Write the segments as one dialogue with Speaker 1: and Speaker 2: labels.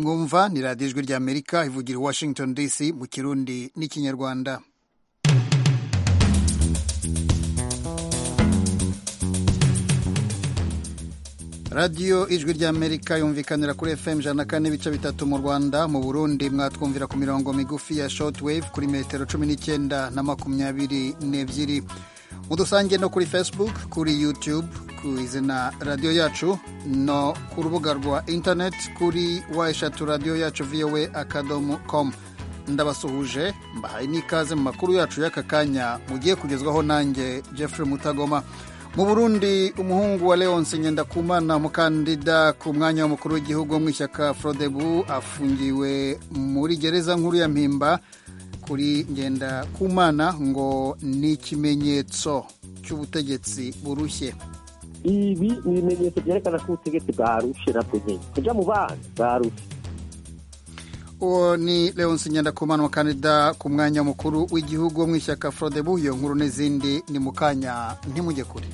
Speaker 1: mwumva ni radiyo ijwi rya amerika ivugira i washington dc mu kirundi n'ikinyarwanda radiyo ijwi rya amerika yumvikanira kuri fm ijana na kane ibice bitatu mu rwanda mu burundi mwatwumvira ku mirongo migufi ya shortwave kuri metero cumi n'icyenda na makumyabiri n'ebyiri mudusange no kuri facebook kuri youtube ku izina radiyo yacu no ku rubuga rwa internet kuri wa eshatu radiyo yacu voa akadomo com ndabasuhuje mbahaye n'ikaze mu makuru yacu y'aka kanya mugiye kugezwaho nanjye jeffrey mutagoma mu burundi umuhungu wa leonce ngendakumana umukandida ku mwanya w'umukuru w'igihugu wo mu ishyaka frodebu afungiwe muri gereza nkuru ya mpimba kuri ngendakumana ngo ni ikimenyetso cy'ubutegetsi burushye
Speaker 2: ibi ni ibimenyetso byerekana ko ubutegetsi bwarushe nabwo nyine kujya mu bana bwarushe
Speaker 1: uwo ni leonce ngendakumana umukandida ku mwanya mukuru w'igihugu wo mu ishyaka frodebu iyo nkuru n'izindi ni mu kanya ntimujye kure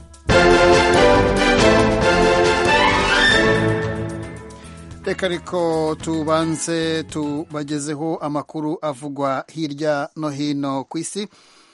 Speaker 1: reka ariko tubanze tubagezeho amakuru avugwa hirya no hino ku isi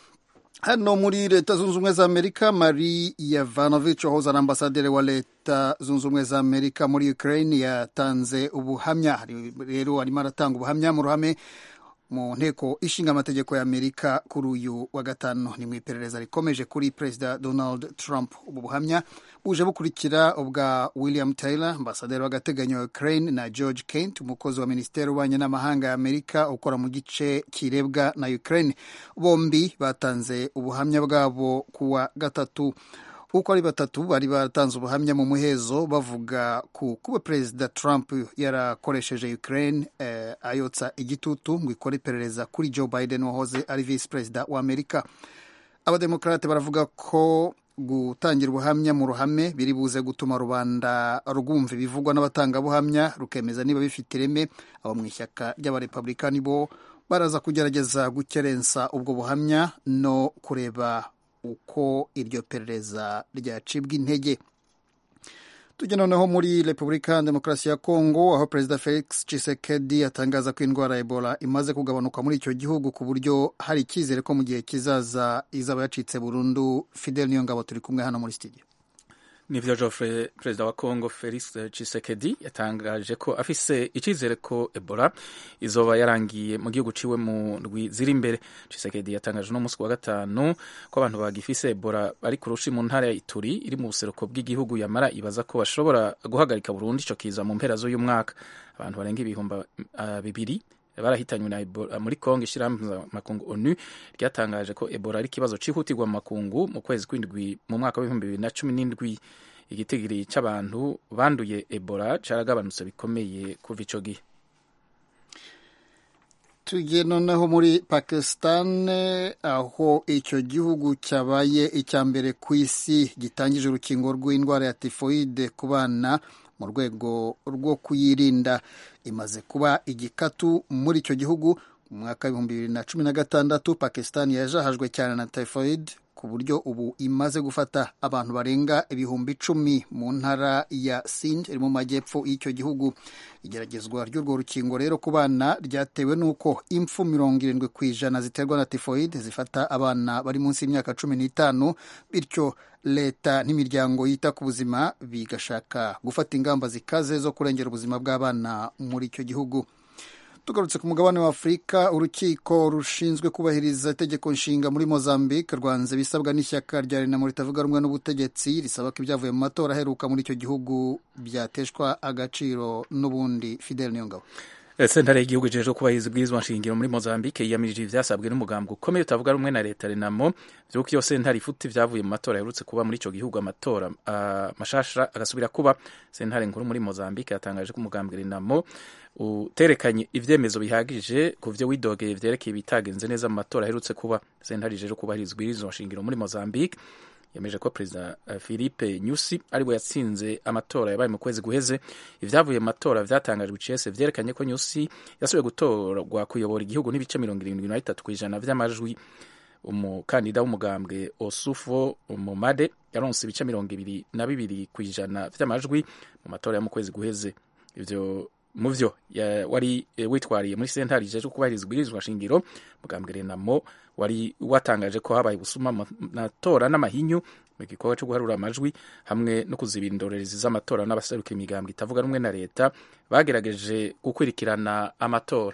Speaker 1: hano muri leta zunze ubumwe za amerika mari yavanovich wahoze ari ambasaderi wa leta zunze ubumwe za amerika muri ukraine yatanze ubuhamya rero arimo aratanga ubuhamya mu ruhame mu nteko ishinga amategeko ya amerika kuri uyu wa gatanu ni mu iperereza rikomeje kuri perezida donald trump ubu buhamya buje bukurikira ubwa william taylor ambasaderi w'agateganyo wa ukraine na george kent umukozi wa minisiteri y'ububanyi n'amahanga ya amerika ukora mu gice kirebwa na ukraine bombi batanze ubuhamya bwabo kuwa gatatu uko ari batatu bari batanze ubuhamya mu muhezo bavuga ku kuba perezida trump yarakoresheje ukraine eh, ayotsa igitutu ngo ikore iperereza kuri joe biden wahoze ari visi perezida wa amerika abademokarate baravuga ko gutangira ubuhamya mu ruhame biri buze gutuma rubanda rwumva ibivugwa n'abatangabuhamya rukemeza niba bifite ireme abo mu ishyaka ry'abarepublikani bo baraza kugerageza gukerensa ubwo buhamya no kureba uko iryo perereza ryacibwa intege tujya noneho muri repubulika ya demokarasi ya kongo aho perezida felix tshisekedi atangaza ko indwara ya ebola imaze kugabanuka muri icyo gihugu ku buryo hari icyizere ko mu gihe kizaza izaba yacitse burundu fidel niyo ngabo turi kumwe hano muri studio
Speaker 3: nivyo Geoffrey perezida wa Congo Felix Tshisekedi yatangaje ko afise icizere ko Ebola izoba yarangiye mu gihugu ciwe mu ndwi ziri imbere Tshisekedi yatangaje no musi wa gatanu ko abantu bagifise Ebola bari kurushi mu ntara ya Ituri iri mu buseruko bw'igihugu yamara ibaza ko bashobora guhagarika burundu ico kiza mu mpera z'uyu mwaka abantu barenga ibihumbi uh, bibiri barahitanywe na Ebola muri Kongo ishyirahamwe makungu ONU ryatangaje ko Ebola ari ikibazo cihutirwa mu makungu mu kwezi kw'indwi mu mwaka w'ibihumbi bibiri na cumi n'indwi igitigiri c'abantu banduye Ebola caragabanutse bikomeye kuva ico gihe
Speaker 1: tugiye noneho muri Pakistan aho icyo gihugu cyabaye icya mbere ku isi gitangije urukingo rw'indwara ya tifoide ku bana mu rwego rwo kuyirinda imaze kuba igikatu muri icyo gihugu mu mwaka w'ibihumbi bibiri na cumi na gatandatu pakistan yajahajwe cyane na typhoid ku buryo ubu imaze gufata abantu barenga ibihumbi icumi mu ntara ya sind iri mu majyepfo y'icyo gihugu igeragezwa ry'urwo rukingo rero ku bana ryatewe n'uko impfu mirongo irindwi ku ijana ziterwa na tifoid zifata abana bari munsi y'imyaka cumi n'itanu bityo leta n'imiryango yita ku buzima bigashaka gufata ingamba zikaze zo kurengera ubuzima bw'abana muri icyo gihugu tugarutse ku mugabane wa afurika urukiko rushinzwe kubahiriza itegeko nshinga muri mozambique rwanze bisabwa n'ishyaka rya renamo ritavuga rumwe n'ubutegetsi risaba ko ibyavuye mu matora aheruka muri icyo gihugu byateshwa agaciro n'ubundi fidel niyongabo
Speaker 3: sentare y'igihugu ijejwe kubahiriza ubwirizwa nshingiro muri mozambique yiyamirije ivyasabwe n'umugambi ukomeye utavuga rumwe na leta renamo vyuko iyo sentare ifuta ivyavuye mu matora yaherutse kuba muri ico gihugu amatora uh, mashasha agasubira kuba sentare nkuru muri mozambique yatangaje ko umugambi renamo uterekanye ivyemezo bihagije ku vyo widogeye vyerekeye ibitagenze neza mu matora aherutse kuba sentare ijejwe kubahiriza ubwirizwa nshingiro muri mozambique yemeje ko perezida philippe nyusi ariwe yatsinze amatora yabaye mu kwezi guheze ivyavuye mu matora vyatangajwe icese vyerekanye ko nyusi yasubiye gutorwa kuyobora igihugu n'ibice mirongo irindwi na bitatu kw'ijana vy'amajwi umukandida w'umugambwe osufo mumade yaronse ibice mirongo ibiri na bibiri kw'ijana vy'amajwi mu matora yo mu kwezi guheze ivyo mu vyo wari witwariye muri sentare ijejwe kubahiriza ubwirizwa shingiro mugambwe renamo wari watangaje ko habaye ubusuma mu matora n'amahinyu mu gikorwa cyo guharura amajwi hamwe no kuzibira indorerezi z'amatora n'abaseruka imigambwe itavuga rumwe na leta bagerageje gukurikirana amatora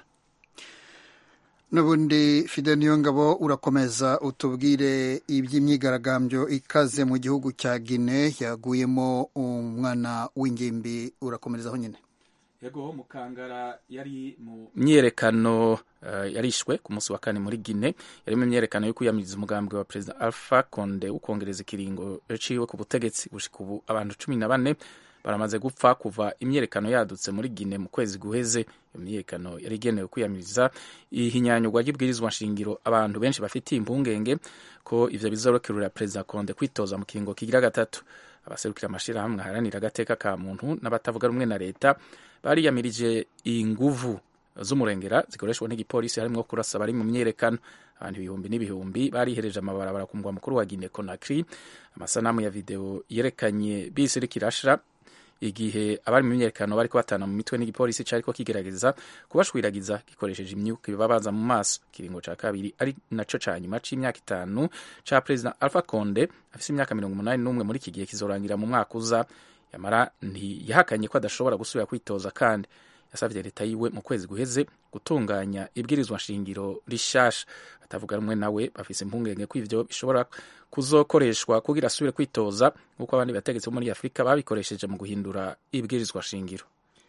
Speaker 1: n'ubundi fide niyongabo urakomeza utubwire iby'imyigaragambyo ikaze mu gihugu cya gine yaguyemo umwana w'ingimbi urakomerezaho nyine
Speaker 3: yego mukangara yari mu myerekano uh, yarishwe ku munsi wa kane muri Guinea yari mu myerekano yo kwiyamiriza umugambi wa President Alpha Conde ukongereza ikiringo ciwe ku butegetsi gushika ubu abantu cumi na bane baramaze gupfa kuva imyerekano yadutse muri Guinea mu kwezi guheze iyo myerekano yari igenewe kwiyamiriza ihinyanyurwa ry'ibwirizwa nshingiro abantu benshi bafitiye impungenge ko ivyo bizorokerera President Conde kwitoza mu kiringo kigira gatatu abaserukira amashirahamwe aharanira agateka ka muntu n'abatavuga rumwe na leta bariyamirije inguvu z'umurengera zikoreshwa n'igipolisi harimwo kurasa bari mu myerekano abantu ibihumbi n'ibihumbi barihereje amabarabara ku mugwa mukuru wa Guinea Conakry amasanamu ya video yerekanye bisi iriko irashira igihe abari mu myerekano bariko batana mu mitwe n'igipolisi cariko kigerageza kubashwiragiza gikoresheje imyuka bibabaza mu maso ikiringo ca kabiri ari naco ca nyuma c'imyaka itanu ca President Alpha Conde afise imyaka mirongo umunani n'umwe muri iki gihe kizorangira mu mwaka uza yamara ntiyahakanye ko adashobora gusubira kwitoza kandi yasabye leta yiwe mu kwezi guheze gutunganya ibwirizwa nshingiro rishasha batavuga rumwe nawe bafise impungenge ko ivyo bishobora kuzokoreshwa kugira asubire kwitoza nk'uko abandi bategetsi bo muri afurika babikoresheje mu guhindura ibwirizwa nshingiro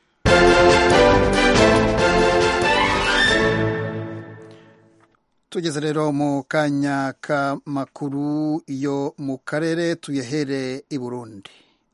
Speaker 1: tugeze rero mu kanya k'amakuru yo mu karere tuyahere i burundi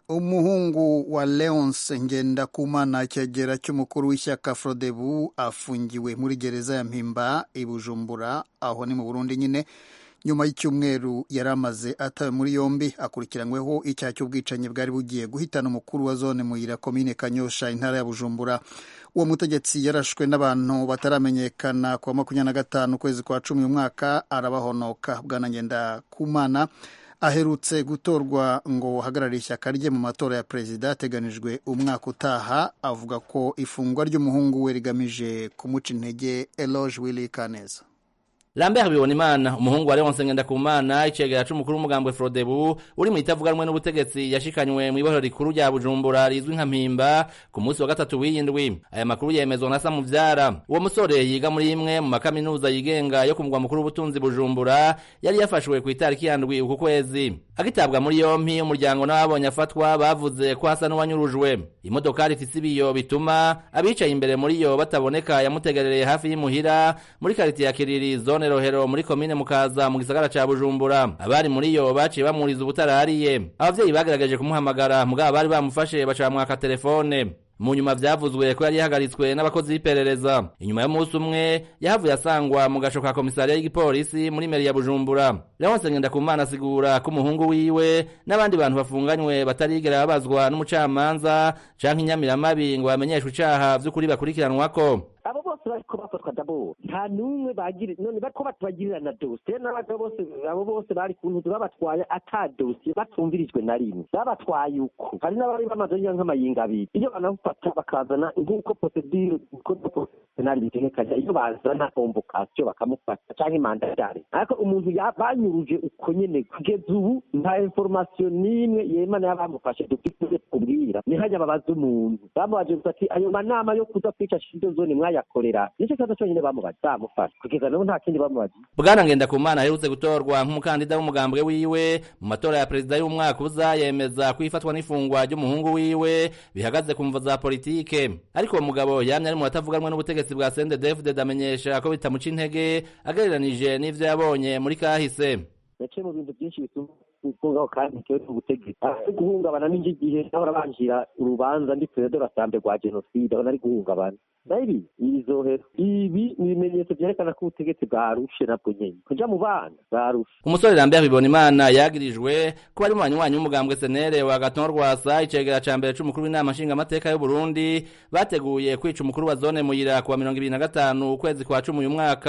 Speaker 1: umuhungu wa leonce ngendakumana cyegera cy'umukuru w'ishyaka frodebu afungiwe muri gereza ya mpimba i bujumbura aho ni mu burundi nyine nyuma y'icyumweru yari amaze atawe muri yombi akurikiranyweho icyaha cy'ubwicanyi bwari bugiye guhitana umukuru wa zone muyira komine kanyosha intara ya bujumbura uwo mutegetsi yarashwe n'abantu bataramenyekana ku wa makumyabiri na gatanu ukwezi kwa cumi uyu mwaka arabahonoka bwana ngendakumana aherutse gutorwa ngo hagarare ishyaka rye mu matora ya perezida ateganijwe umwaka utaha avuga ko ifungwa ry'umuhungu we rigamije kumuca intege eloge willy kaneza
Speaker 4: Lambert Bibonimana umuhungu wa Leonce Ngendakumana icegera c'umukuru w'umugambwe Frodebu uri mu itavuga rumwe n'ubutegetsi yashikanywe mu ibohero rikuru rya Bujumbura rizwi nka Mpimba ku munsi wa gatatu w'iyindwi aya makuru yemezwa na Samuvyara uwo musore yiga muri imwe mu makaminuza yigenga yo ku mugwa mukuru w'ubutunzi Bujumbura yari yafashwe ku itariki ya ndwi uku kwezi agitabwa muri yompi umuryango n'ababonye afatwa bavuze ko hasa n'uwanyurujwe imodokari ifise ibiyo bituma abicaye imbere muri yo bataboneka yamutegerereye hafi y'imuhira muri karitiye ya Kiriri zone Rohero muri komine Mukaza mu gisagara ca Bujumbura abari muri yo baciye bamuriza ubutarariye abavyeyi bagerageje kumuhamagara mugabo bari bamufashe baca bamwaka telefone mu nyuma vyavuzwe ko yari yahagaritswe n'abakozi b'iperereza inyuma y'umunsi umwe yahavuye asangwa mu gasho ka komisariya y'igipolisi muri meri ya bujumbura leonse ngendakumana asigura ko umuhungu wiwe n'abandi bantu bafunganywe batarigera babazwa n'umucamanza canke inyamiramabi ngo bamenyeshwe icaha vy'ukuri bakurikiranwako
Speaker 2: abo bose bariko bafatwa dabo nta n'umwe bagire none bariko batubagirira na dosiye n'abagabo bose abo bose bari ku ntuzi babatwaye ata dosiye batumvirijwe na rimwe babatwaye uko hari n'abari bamaze ngira nk'amayinga abiri iyo banabufata bakazana nk'uko procedure uko penali bitegekanya iyo bazana convocation bakamufata canke mandatare ariko umuntu banyuruje uko nyene kugeza ubu nta information n'imwe yemana y'abamufashe dufite kubwira ni hajya babaza umuntu bamubaje gusa ati ayo manama yo kuza kwica shindo zone mwayakorera nicyo kibazo cyonyine bamubaje bamufashe kugeza n'ubu nta kindi bamubaje
Speaker 4: bwana ngendakumana aherutse gutorwa nk'umukandida w'umugambwe wiwe mu matora ya perezida y'umwaka uza yemeza ko ifatwa n'ifungwa ry'umuhungu wiwe bihagaze ku mvo za politike ariko uwo mugabo yamye ari mu batavuganwe n'ubutegetsi bwa CNDD-FDD amenyesha ko bitamuca intege agereranije n'ivyo yabonye muri kahise
Speaker 2: yaciye mu bintu byinshi bituma gufungaho kandi bitewe n'ubutegetsi ari guhungabana n'indi gihe naho arabanjira urubanza ndi perezida rasambe rwa jenoside aho nari guhungabana nabi ibizohera ibi ni ibimenyetso vyerekana ko ubutegetsi bwarushe nabwo nyene kuja mu bana bwarushe
Speaker 4: umusore Lambert Bibonimana yagirijwe ko ari mu banywanyi w'umugambwe senere wa Gaton Rwasa icegera ca mbere c'umukuru w'inama nshingamateka y'u Burundi bateguye kwica umukuru wa zone muyira kuwa mirongo ibiri na gatanu ukwezi kwa cumi uyu mwaka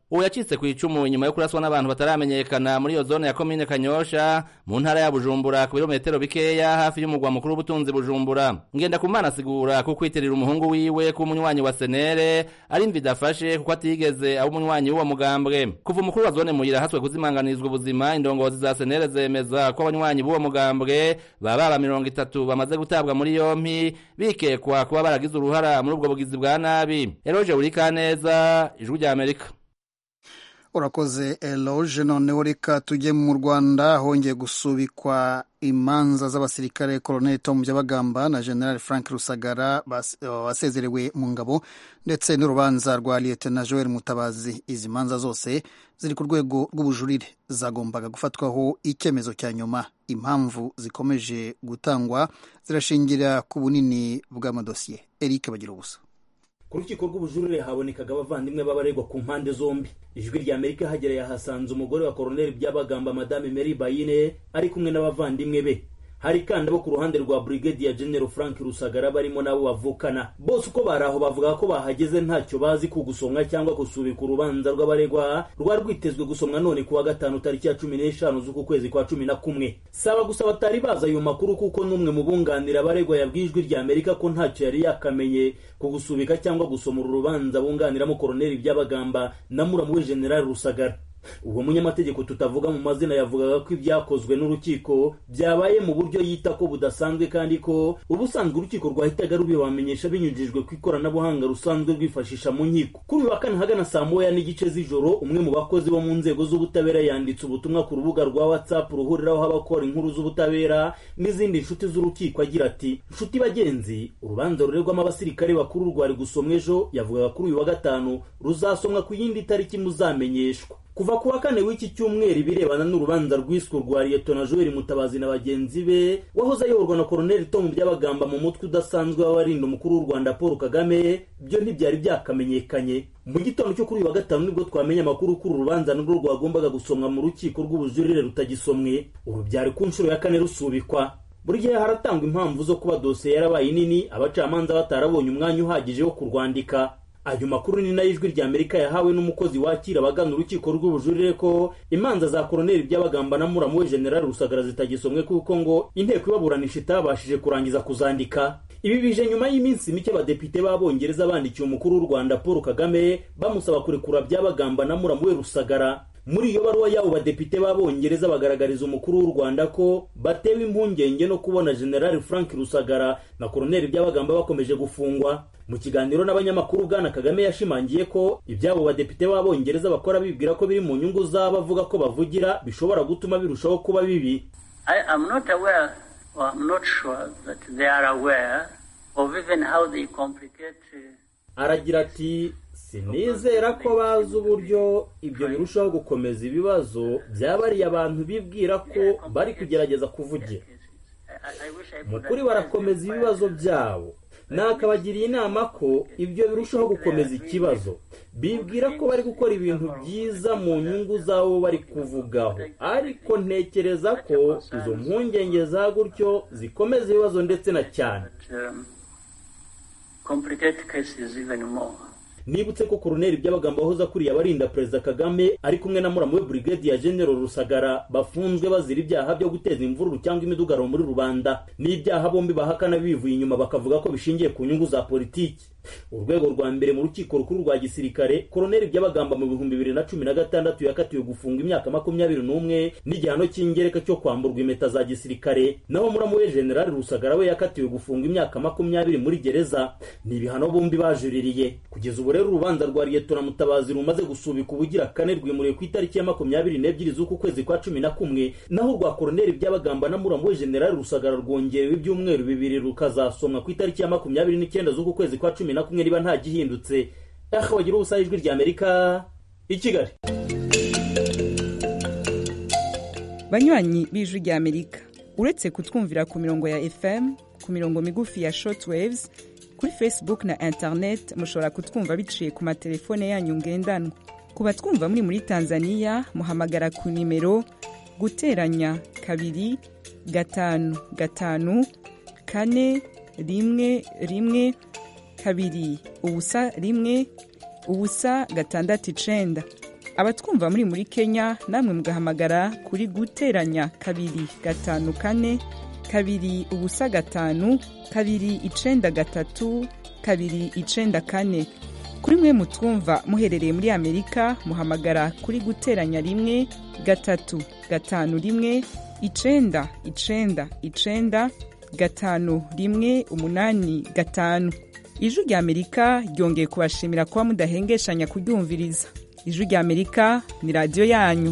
Speaker 4: uwo yacitse ku icumu inyuma yo kuraswa n'abantu bataramenyekana muri iyo zone ya komine kanyosha mu ntara ya bujumbura ku birometero bikeya hafi y'umugwa mukuru w'ubutunzi bujumbura ngenda kumana asigura ko kwitirira umuhungu wiwe ko umunywanyi wa senere ari imvi idafashe kuko atigeze aba umunywanyi w'uwo mugambwe kuva umukuru wa zone muyira haswe kuzimanganizwa ubuzima indongozi za senere zemeza ko abanywanyi b'uwo mugambwe baba baba mirongo itatu bamaze gutabwa muri yompi bikekwa kuba baragize uruhara muri ubwo bugizi bwa nabi eroje burikaneza ijwi rya amerika
Speaker 1: urakoze eloge noneho reka tujye mu rwanda hongeye gusubikwa imanza z'abasirikare colonel tom byabagamba na general frank rusagara wasezerewe mu ngabo ndetse n'urubanza rwa liyetena joel mutabazi izi manza zose ziri ku rwego rw'ubujurire zagombaga gufatwaho icyemezo cya nyuma impamvu zikomeje gutangwa zirashingira ku bunini bw'amadosiye eric bagira ubusa
Speaker 5: ku rukiko rw'ubujurire habonekaga abavandimwe b'abaregwa ku mpande zombi ijwi rya amerika hagereye hasanze umugore wa koroneli byabagamba madame mary bayine ari kumwe n'abavandimwe be hari kandi abo ku ruhande rwa brigadier general frank rusagara barimo nabo bavukana bose uko bari aho bavuga ko bahageze ntacyo bazi ku gusomwa cyangwa gusubika urubanza rw'abaregwa rwari rwitezwe gusomwa none kuwa gatanu tariki ya cumi n'eshanu z'uku kwezi kwa cumi na kumwe saba gusa batari bazi ayo makuru kuko n'umwe mu bunganira abaregwa yabwiye ijwi rya amerika ko ntacyo yari yakamenye ku gusubika cyangwa gusoma uru rubanza bunganiramo koroneli byabagamba na muramu we general rusagara ubwo munyamategeko tutavuga mu mazina yavugaga ko ibyakozwe n'urukiko byabaye mu buryo yita ko budasanzwe kandi ko ubusanzwe urukiko rwahitaga rubibamenyesha binyujijwe ku ikoranabuhanga rusanzwe rwifashisha mu nkiko kuri uyu wa kane hagana saa moya n'igice z'ijoro umwe mu bakozi bo mu nzego z'ubutabera yanditse ubutumwa ku rubuga rwa whatsapp ruhuriraho abakora inkuru z'ubutabera n'izindi nshuti z'urukiko agira ati nshuti bagenzi urubanza rurerwamo abasirikare bakuru rwari gusomwa ejo yavugaga kuri uyu wa gatanu ruzasomwa ku yindi tariki muzamenyeshwa kuva ku wa kane w'iki cyumweru ibirebana n'urubanza rwiswe rwa liyetona joel mutabazi na bagenzi be wahoze ayoborwa na koroneli tom byabagamba mu mutwe udasanzwe w'abarinda umukuru w'u rwanda paul kagame byo ntibyari byakamenyekanye mu gitondo cyo kuri uyu wa gatanu nibwo twamenye amakuru ko uru rubanza nirwo rwagombaga gusomwa mu rukiko rw'ubujurire rutagisomwe ubu byari ku nshuro ya kane rusubikwa buri gihe haratangwa impamvu zo kuba dosiye yarabaye nini abacamanza batarabonye umwanya uhagije wo kurwandika ayo makuru ni nayo ijwi rya amerika yahawe n'umukozi wakira abagana urukiko rw'ubujurire ko imanza za koroneli by'abagamba na muramu we general rusagara zitagisomwe kuko ngo inteko ibaburanisha itabashije kurangiza kuzandika ibi bije nyuma y'iminsi mike abadepite b'abongereza bandikiye umukuru w'u rwanda paul kagame bamusaba kurekura by'abagamba na muramu we rusagara muri iyo baruwa y'abo badepite b'abongereza bagaragariza umukuru w'u rwanda ko batewe impungenge no kubona general frank rusagara na koroneli by'abagamba bakomeje gufungwa mu kiganiro n'abanyamakuru bwana kagame yashimangiye ko iby'abo badepite b'abongereza bakora bibwira ko biri mu nyungu z'abo avuga ko bavugira bishobora gutuma birushaho kuba bibi
Speaker 6: I am not aware or I'm not sure that they are aware of even how they complicate uh,
Speaker 5: aragira ati sinizera ko bazi uburyo ibyo birushaho gukomeza ibibazo byabariye abantu bibwira ko bari kugerageza kuvugira
Speaker 6: I, I wish I
Speaker 5: mu
Speaker 6: could
Speaker 5: kuri barakomeza ibibazo byabo nakabagiriye inama ko ibyo birushaho gukomeza ikibazo bibwira ko bari gukora ibintu byiza mu nyungu z'abo bari kuvugaho ariko ntekereza ko izo mpungenge za gutyo zikomeza ibibazo ndetse na cyane
Speaker 6: um, complicate cases even more.
Speaker 5: nibutse ko koroneli by'abagamba wahoze akuriye abarinda perezida kagame ari kumwe na muramu we brigadier general rusagara bafunzwe bazira ibyaha byo guteza imvururu cyangwa imidugaro muri rubanda n'ibyaha bombi bahakana bivuye inyuma bakavuga ko bishingiye ku nyungu za politiki urwego rwa mbere mu rukiko rukuru rwa gisirikare koroneli by'abagamba mu bihumbi bibiri na cumi na gatandatu yakatiwe gufunga imyaka makumyabiri n'umwe n'igihano cy'ingereka cyo kwamburwa impeta za gisirikare naho muramu we general rusagara we yakatiwe gufunga imyaka makumyabiri muri gereza ni ibihano bombi bajuririye kugeza ubu rero urubanza rwa liyetora mutabazi rumaze gusubika ubugira kane rwimuriwe ku itariki ya makumyabiri n'ebyiri z'uku kwezi kwa cumi na kumwe naho urwa koroneli by'abagamba na muramu we general rusagara rwongerewe ibyumweru bibiri rukazasomwa ku itariki ya makumyabiri n'icyenda z'uku kwezi kwa cumi na kumwe niba nta gihindutse aha wagira ubusa ijwi rya amerika i kigali
Speaker 7: banywanyi b'ijwi rya amerika uretse kutwumvira ku mirongo ya fm ku mirongo migufi ya shortwaves kuri facebook na internet mushobora kutwumva biciye ku matelefone yanyu ngendanwa ku batwumva muri muri tanzania muhamagara ku nimero guteranya kabiri gatanu gatanu kane rimwe rimwe kabiri ubusa rimwe ubusa gatandatu icenda abatwumva muri muri kenya namwe mugahamagara kuri guteranya kabiri gatanu kane kabiri ubusa gatanu kabiri icenda gatatu kabiri icenda kane kuri mwe mutwumva muherereye muri amerika muhamagara kuri guteranya rimwe gatatu gatanu rimwe icenda icenda icenda gatanu rimwe umunani gatanu ijwi rya amerika ryongeye kubashimira kuba mudahengeshanya kuryumviriza ijwi rya amerika ni radiyo yanyu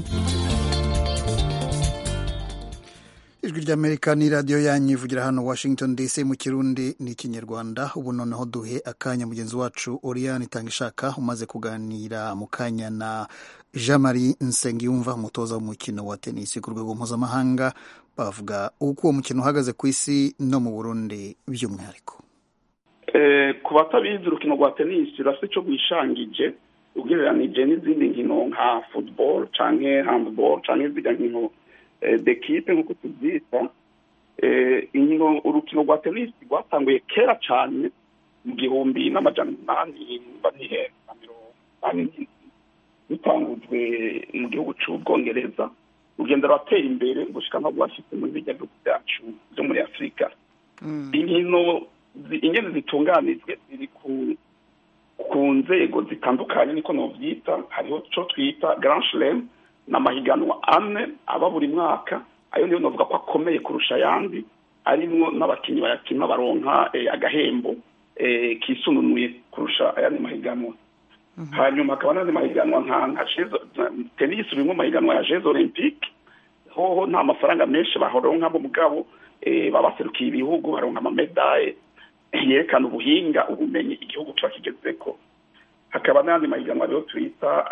Speaker 1: ijwi ry'amerika ni radiyo yanyu ivugira hano washington dc mu kirundi ni ikinyarwanda ubu noneho duhe akanya mugenzi wacu oriyani itanga ishaka umaze kuganira mu kanya na jean marie nsengiyumva umutoza w'umukino wa tenisi ku rwego mpuzamahanga bavuga uko uwo mukino uhagaze ku isi no mu burundi by'umwihariko
Speaker 8: ku batabizi urukino rwa tenisi rurasa icyo rwishangije ugereranije n'izindi nkino nka football cyangwa handball cyangwa izindi nkino dekipe nk'uko tubyita inkino urukino rwa tenisi rwatanguye kera cyane mu gihumbi n'amajana umunani na mirongo inani rutangujwe mu gihugu cy'ubwongereza rugenda ruratera imbere gushyika nko rwashyitse muri bijya bihugu byacu byo muri afurika inkino ingene zitunganijwe ziri ku nzego zitandukanye niko nobyita hariho icyo twita grand slam ni amahiganwa ane aba buri mwaka ayo niyo navuga ko akomeye kurusha ayandi arimo n'abakinnyi bayakina baronka agahembo kisununuye kurusha ayandi mahiganwa hanyuma hakaba n'andi mahiganwa nka tenisi urimo amahiganwa ya jeze olympique hoho nta mafaranga menshi baronka mu mugabo baba baserukiye ibihugu baronka amamedaye yerekana ubuhinga ubumenyi igihugu kiba kigeze ko hakaba n'andi mahiganwa rero twita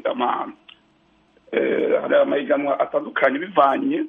Speaker 8: hari amahiganwa atandukanye bivanye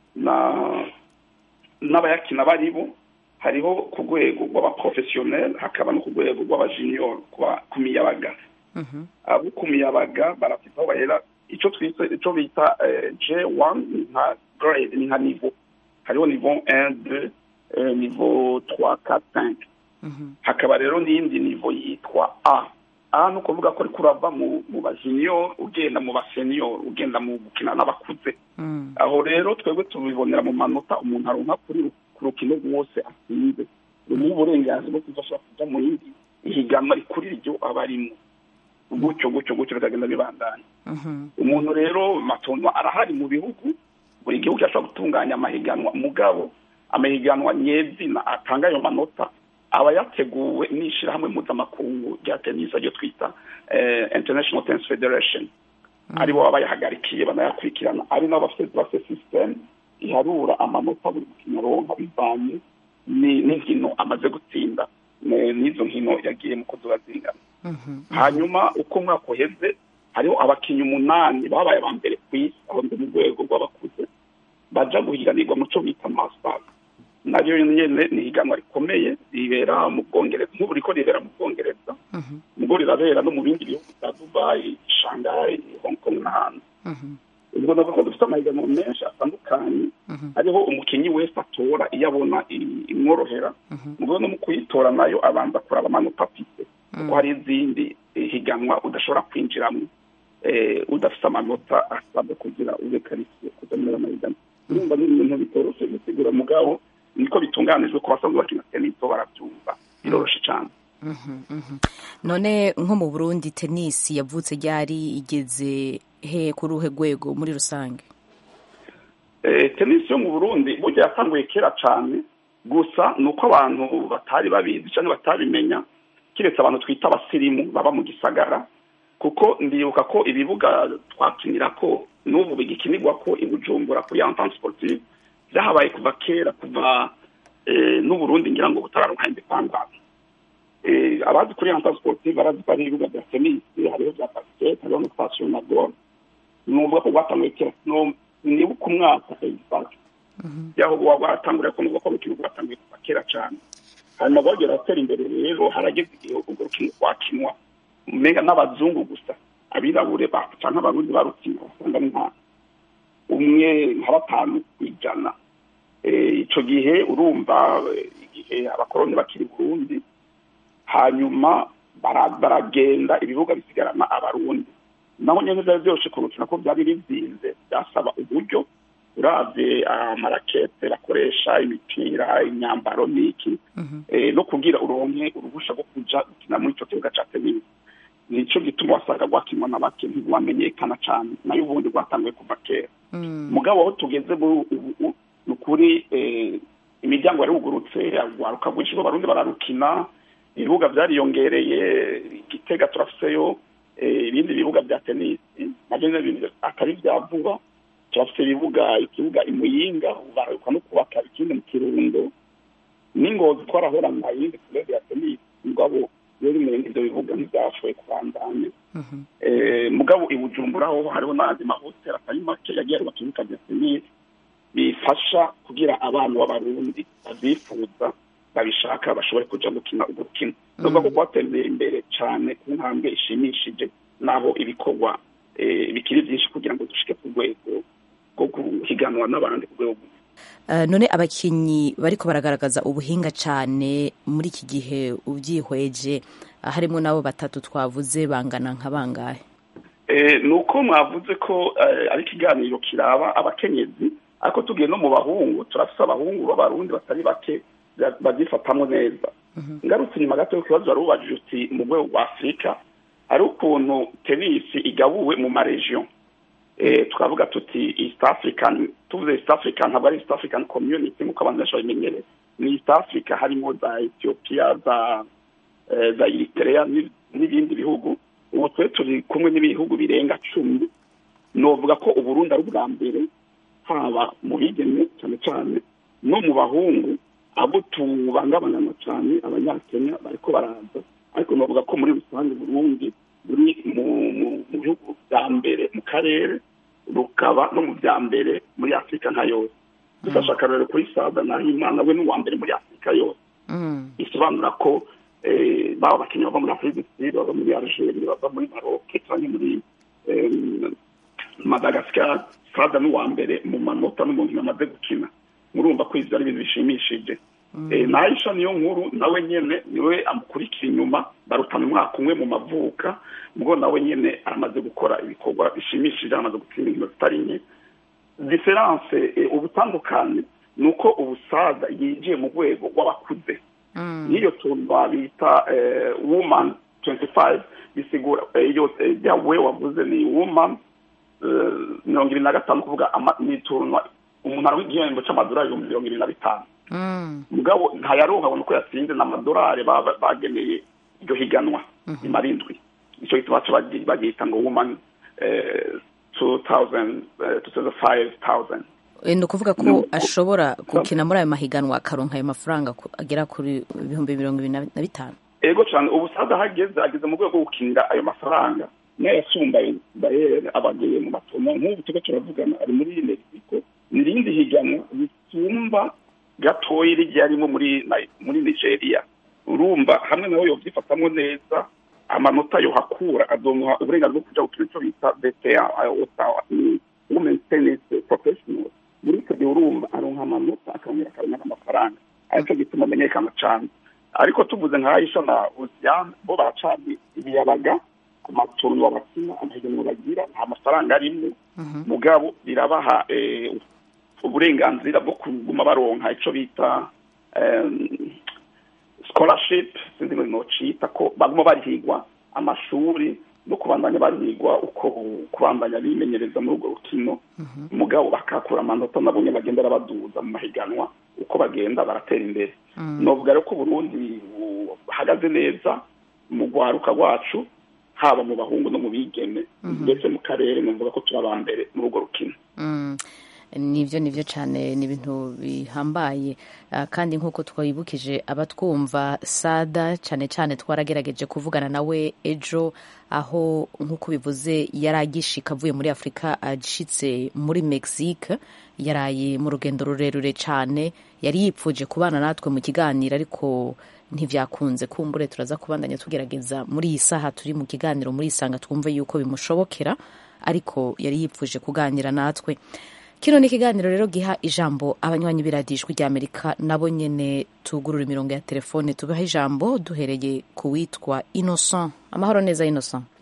Speaker 8: n'abayakina bari bo hariho ku rwego rw'abaporofesiyoneri hakaba no ku rwego rw'abajiniyoro ku miyabaga abo ku miyabaga barafite aho bahera icyo twita icyo bita je wani nka grade ni nka nivo hariho nivo 1 2 nivo 3 4 5 hakaba rero n'iyindi nivo yitwa a a ni ukuvuga ko ariko urava mu bajiniyoro ugenda mu baseniyoro ugenda mu gukina n'abakuze aho rero twebwe tubibonera mu manota umuntu aronka kuri ku rukino rwose atsinze rumuha uburenganzira bwo kuzashobora kujya mu yindi ihiganwa rikuri iryo aba arimo gutyo gutyo gutyo bikagenda bibandanya umuntu rero matonwa arahari mu bihugu buri gihugu cyashobora gutunganya amahiganwa mugabo amahiganwa nyezina atanga ayo manota aba yateguwe n'ishyirahamwe mpuzamakungu rya tenisi ryo twita international tennis federation aribo baba bayahagarikiye banayakurikirana ari nabo bafite bafite sisiteme iharura amanota buri mukino aronka bivanye n'inkino amaze gutsinda n'izo nkino yagiye mu kuzuba zingana hanyuma uko umwaka uheze hariho abakinnyi umunani babaye aba mbere ku isi aho mu rwego rw'abakuze baja guhiganirwa mu cyo bita masters naryo nyene ni higanwa rikomeye ribera mu bwongereza nk'ubu riko ribera mu bwongereza ubwo rirabera no mu bindi bihugu bya dubayi shanghai hong kong n'ahandi ubwo navuga ko dufite amahiganwa menshi atandukanye hariho umukinnyi wese atora iyo abona imworohera ubwo no mu kuyitora nayo abanza kuraba amanota afite kuko hari izindi higanwa udashobora kwinjiramo udafite amanota asabwa kugira ube karisiye kujya muri amahiganwa urumva ni ibintu bitoroshye gusigura mugabo niko bitunganijwe ku basanzwe bakina tenisi barabyumva biroroshye cyane
Speaker 9: none nko mu burundi tenisi yavutse ryari igeze he kuri uruhe rwego muri rusange
Speaker 8: tenisi yo mu burundi burya yatanguye kera cyane gusa ni uko abantu batari babizi cyangwa batabimenya keretse abantu twita abasirimu baba mu gisagara kuko ndibuka ko ibibuga twakinira ko n'ubu bigikinirwa ko i bujumbura kuri entente sportive byahabaye kuva kera kuva n'uburundi ngira ngo butararuka independance abazi kuri entente sportive barazi ko hari ibibuga bya tenisi hariho bya basket hariho na station na gol ni ukuvuga ko rwatanguye kera nibuka umwaka egisake yaho rwatanguriye ko nuvuga ko urukino rwatanguye kuva kera cyane hanyuma rwagera atera imbere rero harageze igihe urwo rukino rwakinwa umenga n'abazungu gusa abirabure cyangwa abarundi barukina basanga ni nka umwe nka batanu ku ijana icyo gihe urumva igihe abakoroni bakiri burundi hanyuma baragenda ibibuga bisigarana abarundi naho nyine byari byoroshye kurukina ko byari bizinze byasaba uburyo uravye amarakete bakoresha imipira imyambaro n'iki no kugira uronke uruhusha rwo kuja gukina muri ico kibuga ca tenisi nico gituma wasanga rwakinwa na bake ntiwamenyekana cane nayo ubundi rwatanguye kuva kera mugabo aho tugeze muri ubu ni ukuri imiryango yarugurutse rwaruka rwinshi abarundi bararukina ibibuga byariyongereye igitega turafiseyo ibindi bibuga bya tenisi nabyo nyine atari bya vuba turafite ibibuga ikibuga imuyinga bararuka no kubaka ikindi mu kirundo n'ingozi twarahorana iyindi kurebe ya tenisi mugabo rero imurenge ibyo bibuga ntibyashoboye kubandanya mugabo i bujumbura ho hariho n'andi mahoteli atari make yagiye arubaka ibibuga bya tenisi bifasha kugira abana b'abarundi babyifuza babishaka bashobore kuja gukina urwo rukino nubwo ko rwatembeye imbere cyane ku ntambwe ishimishije naho ibikorwa bikiri byinshi kugira ngo dushike ku rwego rwo guhiganwa n'abandi ku rwego
Speaker 9: none abakinnyi bariko baragaragaza ubuhinga cyane muri iki gihe ubyihweje harimo n'abo batatu twavuze bangana nka bangahe
Speaker 8: ni uko mwavuze ko ari ikiganiro kiraba abakenyezi ariko tugiye no mu bahungu turafite abahungu b'abarundi batari bake babyifatamo neza ngarutse inyuma gato ikibazo wari ubajije uti mu rwego rwa afurika hari ukuntu tenisi igabuwe mu maregiyo twavuga tuti east african tuvuze east african ntabwo ari east african community nk'uko abantu benshi babimenyereye ni east africa harimo za ethiopia za za eritrea n'ibindi bihugu ubu twe turi kumwe n'ibihugu birenga cumi novuga ko uburundi ari ubwa mbere haba mu bigeme cyane cyane no mu bahungu abo tubangabangana cyane abanyakenya bariko baraza ariko navuga ko muri rusange burundi buri mu bihugu bya mbere mu karere rukaba no mu bya mbere muri afurika nka yose dufashe akarorero kuri sada nahimana we n'uwa mbere muri afurika yose bisobanura ko baba abakinnyi bava muri afurika du bava muri algeria bava muri maroc cyangwa muri madagascar sada n'uwa mbere mu manota n'umuntu yamaze gukina murumva ko ibyo ari ibintu bishimishije nahisha niyo nkuru nawe nyine niwe amukurikira inyuma barutana umwaka umwe mu mavuka ubwo nawe nyine aramaze gukora ibikorwa bishimishije amaze gutsinda inkino zitari nke diferanse ubutandukane ni uko ubusaza yinjiye mu rwego rw'abakuze n'iyo tuntu bita wumani tuwenti fayive bisigura iyo we wavuze ni wumani mirongo irindwi na gatanu kuvuga ni ituntu umuntu ari igihembo cy'amadolari ibihumbi mirongo irindwi na bitanu mugabo ntayaronka abona uko yatsinze n'amadolari bageneye iryo higanwa nyuma arindwi nicyo gituma bagihita ngo wumani tu tawuzeni tu fayive tawuzeni
Speaker 9: ni ukuvuga ko ashobora gukina muri ayo mahiganwa akaronka ayo mafaranga agera kuri ibihumbi mirongo irindwi na bitanu
Speaker 8: ego cyane ubu sada ahageze ageze mu rwego rwo gukinira ayo mafaranga n'ayasumbaye bayere abagiye mu matomo nk'ubu tuba turavugana ari muri mexico ni irindi higanwa risumba gatoya rigiye arimo muri muri nigeria urumva hamwe nawe yovyifatamo neza amanota yohakura azomuha uburenganzira bwo kuja gukina ico bita bta women tennis professional muri icyo gihe urumva aronka amanota akongera akaronka n'amafaranga aricyo gituma amenyekana cane ariko tuvuze nka aisha na osiane bo baracanye ibiyabaga ku matungo bakina amahiganwa bagira nta mafaranga arimo mugabo birabaha uburenganzira bwo kuguma baronka icyo bita scholarship sinzi ngo nocita ko baguma barihigwa amashuri no kubandanya barihigwa uko kubandanya bimenyereza muri urwo rukino mugabo bakakura amanota nabo nyine bagenda baduza mu mahiganwa uko bagenda baratera imbere novuga rero ko Burundi buhagaze neza mu rwaruka rwacu haba mu bahungu no mu bigeme ndetse mu karere numvuga ko turi aba mbere muri urwo rukino
Speaker 9: nibyo nibyo cyane ni ibintu bihambaye kandi nk'uko twabibukije abatwumva sada cyane cyane twaragerageje kuvugana nawe ejo aho nk'uko bivuze yari agishika avuye muri afurika ashitse muri mexique yaraye mu rugendo rurerure cyane yari yipfuje kubana natwe mu kiganiro ariko ntibyakunze kumbure turaza kubandanya tugerageza muri iyi saha turi mu kiganiro muri isanga twumve yuko bimushobokera ariko yari yipfuje kuganira natwe kino ni ikiganiro rero giha ijambo abanywanyi b'iradijwi ry'amerika nabo nyine tugurura imirongo ya telefone tubaha ijambo duhereye ku witwa innocent amahoro neza innocent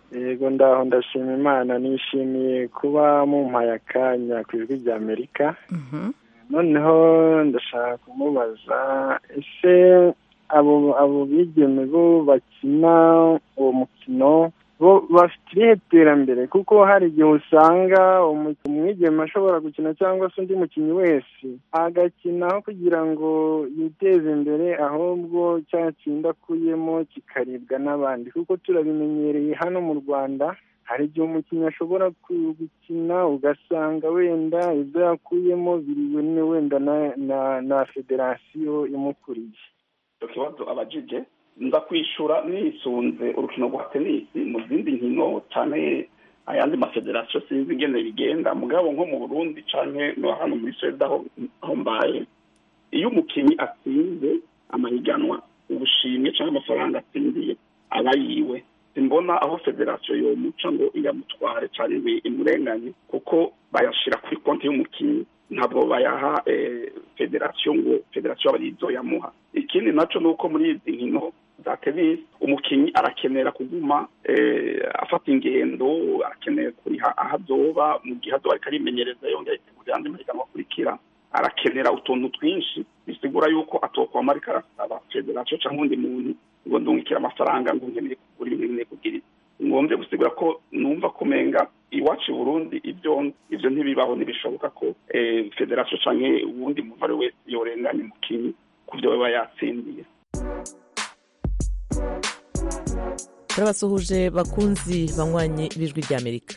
Speaker 10: yego ndaho ndashima imana nishimiye kuba mumpaye akanya ku ijwi rya amerika noneho ndashaka kumubaza ese abo abo bigeme bo bakina uwo mukino bo bafite irihe terambere kuko hari igihe usanga umwigeme ashobora gukina cyangwa se undi mukinnyi wese agakinaho kugira ngo yiteze imbere ahubwo cya kindi akuyemo kikaribwa n'abandi kuko turabimenyereye hano mu rwanda hari igihe umukinnyi ashobora gukina ugasanga wenda ibyo yakuyemo biriwe wenda na federasiyo imukuriye
Speaker 8: icyo kibazo abajije nza kwishyura nisunze urukino rwa tenisi mu zindi nkino cyane ayandi mafederasiyo sinzi ingene bigenda mugabo nko mu burundi cyane no hano muri swede aho mbaye iyo umukinnyi atsinze amahiganwa ubushimwe cyangwa amafaranga atsindiye aba yiwe simbona aho federasiyo yomuca ngo iyamutware cyangwa ngo imurenganye kuko bayashyira kuri konti y'umukinnyi ntabwo bayaha federasiyo ngo federasiyo aba arizo yamuha ikindi nacyo ni uko muri izi nkino za tenisi umukinnyi arakenera kuguma afata ingendo arakeneye kuriha aho azoba mu gihe azoba ariko arimenyereza yongera yitegura andi mahiganwa akurikira arakenera utuntu twinshi bisigura yuko atokwama ariko arasaba federasiyo cyangwa undi muntu ngo ndungikire amafaranga ngo nkeneye kugura ibintu nkeneye kugira ngombye gusigura ko numva kumenga iwacu i burundi ibyo ibyo ntibibaho ntibishoboka ko federasiyo cyangwa uwundi muntu ari wese yorenganya umukinnyi ku byo baba yatsindiye
Speaker 11: turabasuhuje bakunzi banywanyi b'ijwi ry'amerika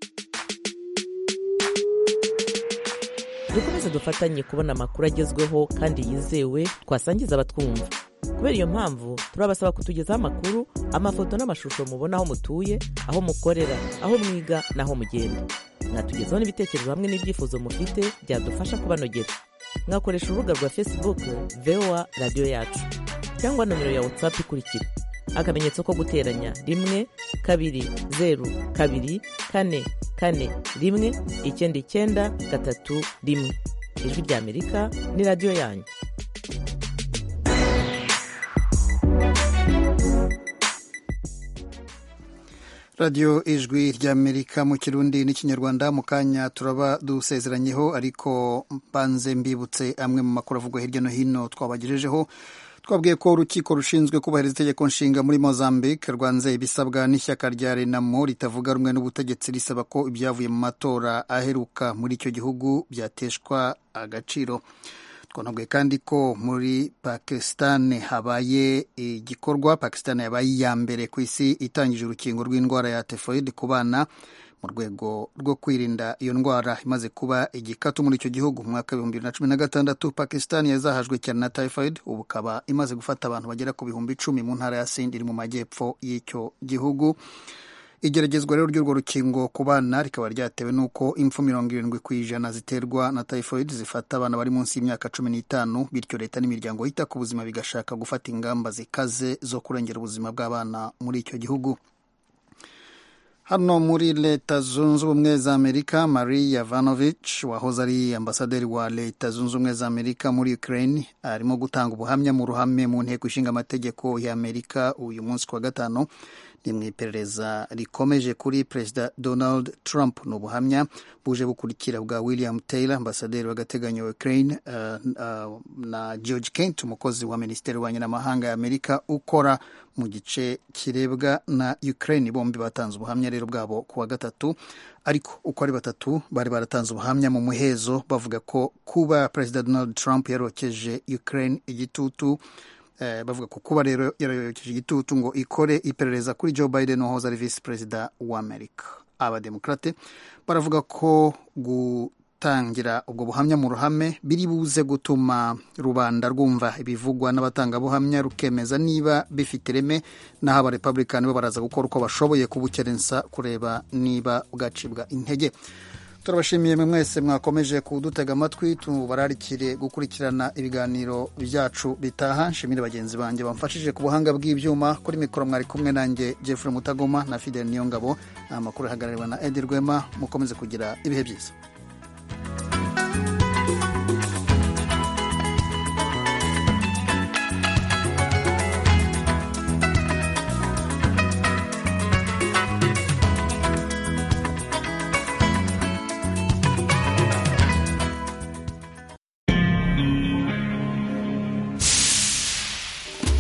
Speaker 11: dukomeze dufatanye kubona amakuru agezweho kandi yizewe twasangiza abatwumva kubera iyo mpamvu turabasaba kutugezaho amakuru amafoto n'amashusho mubona aho mutuye aho mukorera aho mwiga n'aho mugenda mwatugezaho n'ibitekerezo hamwe n'ibyifuzo mufite byadufasha kubanogera mwakoresha urubuga rwa facebook voa radiyo yacu cyangwa nomero ya whatsapp ikurikira akamenyetso ko guteranya rimwe kabiri zeru kabiri kane kane rimwe icyenda icyenda gatatu rimwe ijwi ry'amerika ni radiyo yanyu
Speaker 1: radiyo ijwi ry'amerika mu kirundi n'ikinyarwanda mu kanya turaba dusezeranyeho ariko mbanze mbibutse amwe mu makuru avugwa hirya no hino twabagejejeho twabwiye ko urukiko rushinzwe kubahiriza itegeko nshinga muri mozambique rwanze ibisabwa n'ishyaka rya renamo ritavuga rumwe n'ubutegetsi risaba ko ibyavuye mu matora aheruka muri icyo gihugu byateshwa agaciro twanabwiye kandi ko muri pakistan habaye igikorwa pakistan yabaye iya mbere ku isi itangije urukingo rw'indwara ya tefoid ku bana mu rwego rwo kwirinda iyo ndwara imaze kuba igikatu muri icyo gihugu mu mwaka w'ibihumbi bibiri na cumi na gatandatu pakistan yazahajwe cyane na typhoid ubu ikaba imaze gufata abantu bagera ku bihumbi icumi mu ntara ya sindi iri mu majyepfo y'icyo gihugu igeragezwa rero ry'urwo rukingo ku bana rikaba ryatewe n'uko impfu mirongo irindwi ku ijana ziterwa na typhoid zifata abana bari munsi y'imyaka cumi n'itanu bityo leta n'imiryango yita ku buzima bigashaka gufata ingamba zikaze zo kurengera ubuzima bw'abana muri icyo gihugu hano muri leta zunze ubumwe za amerika marie yavanovich wahoze ari ambasaderi wa leta zunze ubumwe za amerika muri ukraine arimo gutanga ubuhamya mu ruhame mu nteko ishinga amategeko ya amerika uyu munsi ku wa gatanu ni mu iperereza rikomeje kuri perezida donald trump ni ubuhamya buje bukurikira bwa william taylor ambasaderi w'agateganyo wa ukraine uh, uh, na george kent umukozi wa minisiteri y'ububanyi n'amahanga ya amerika ukora mu gice kirebwa na ukraine bombi batanze ubuhamya rero bwabo ku wa gatatu ariko uko ari batatu bari baratanze ubuhamya mu muhezo bavuga ko kuba perezida donald trump yarokeje ukraine igitutu bavuga ko kuba rero yarayokeje igitutu ngo ikore iperereza kuri joe biden wahoze ari visi perezida wa amerika abademokrate baravuga ko gutangira ubwo buhamya mu ruhame biri buze gutuma rubanda rwumva ibivugwa n'abatangabuhamya rukemeza niba bifite ireme naho abarepublikani bo baraza gukora uko bashoboye kubukerensa kureba niba bwacibwa intege turabashimiye mwe mwese mwakomeje kudutega amatwi tubararikire gukurikirana ibiganiro byacu bitaha nshimire bagenzi banjye bamfashije ku buhanga bw'ibyuma kuri mikoro mwari kumwe nanjye Jeffrey Mutagoma na Fidel Niyongabo amakuru ahagarariwe na Edi Rwema mukomeze kugira ibihe byiza